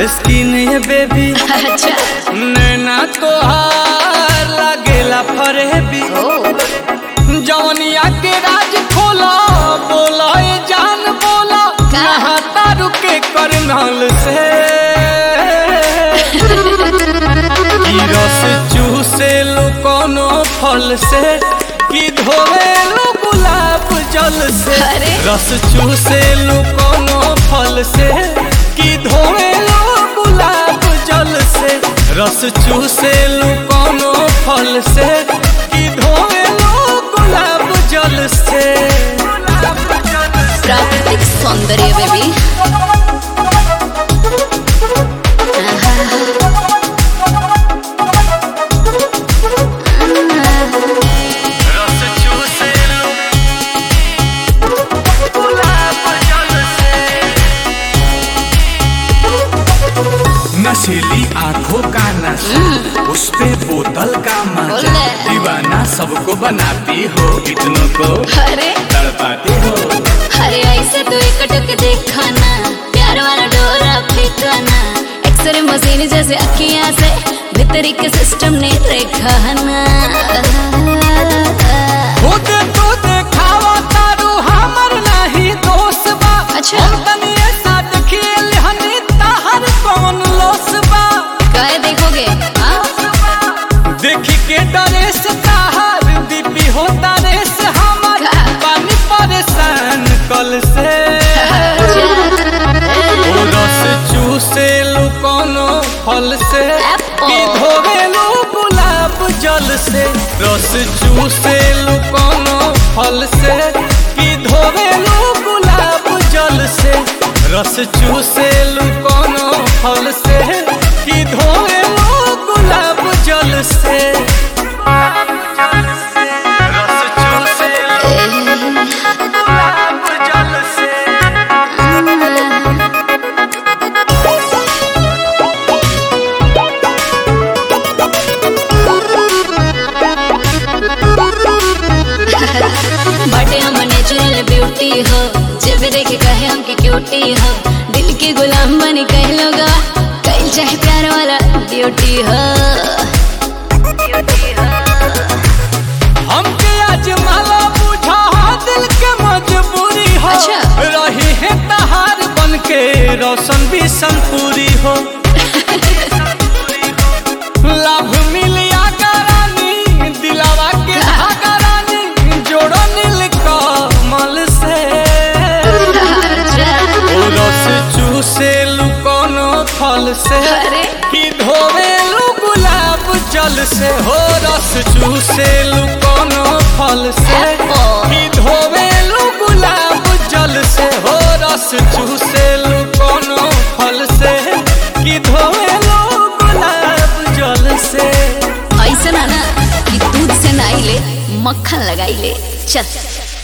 Skin है baby अच्छा नैना तोहार लागेला फरेबी ओ जवनिया के राज खोला बोला ए जान बोला का? नहाता रुके करनल से ई रस चूसे लो कोनो फल से कि धोवे लो गुलाब जल से अरे। रस चूसे लो कोनो फल से कि धोवे लो गुलाब जल से रस चूसे लो कोनो फल से कि धोवे लो गुलाब जल से प्राकृतिक सौंदर्य बेबी रस चूसे लो गुलाब जल से नशीली आंखों का नशा उस पे बोतल का मजा बोले। दीवाना सबको बनाती हो कितनों को अरे तड़पाती हो अरे ऐसे तो एक टक देखा ना प्यार वाला डोरा फेंका ना एक्सरे मशीन जैसे अखियां से भीतरी के सिस्टम ने रेखा ना खुद तो देखावा तारू हमर नहीं दोस्त बा अच्छा। हम तनी ऐसा खेल हनी ताहर कौन लोस बा काय देखोगे हाँ? देखी के डरे से ताहर दीपी होता रे से हमर का? पानी परेशान कल से ओ रस चूसे लू कोनो फल से Apple. कि धोवे लू गुलाब जल से रस चूसे लू कोनो फल से कि धोवे लू गुलाब जल से रस चूसे लू कोनो फल से कि धोवे लू गुलाब जल से रस चूसे लू गुलाब जल से बटे हम नेचुरल ब्यूटी हो जब देखे कहे हम की क्यूटी हो दिल के गुलाम बनी कह लोगा कहीं चाहे प्यार वाला ड्यूटी हो हमके आज माला बुझा दिल के मजबूरी हो अच्छा। रही है तहार बन के रोशन भी संपूरी हो लाभ मिलिया करानी दिलावा के धागा रानी जोड़ो नील कमल से ओ रस चूसे लू कोनो फल से अरे। कि धोवे लू गुलाब जल से हो रस चूसे लू कोनो फल से Apple. कि धोवे लू गुलाब जल से हो रस चूसे लू कोनो फल से कि धोवे लू गुलाब जल से ऐसा ना ना कि दूध से नाई ले मक्खन लगाई ले चल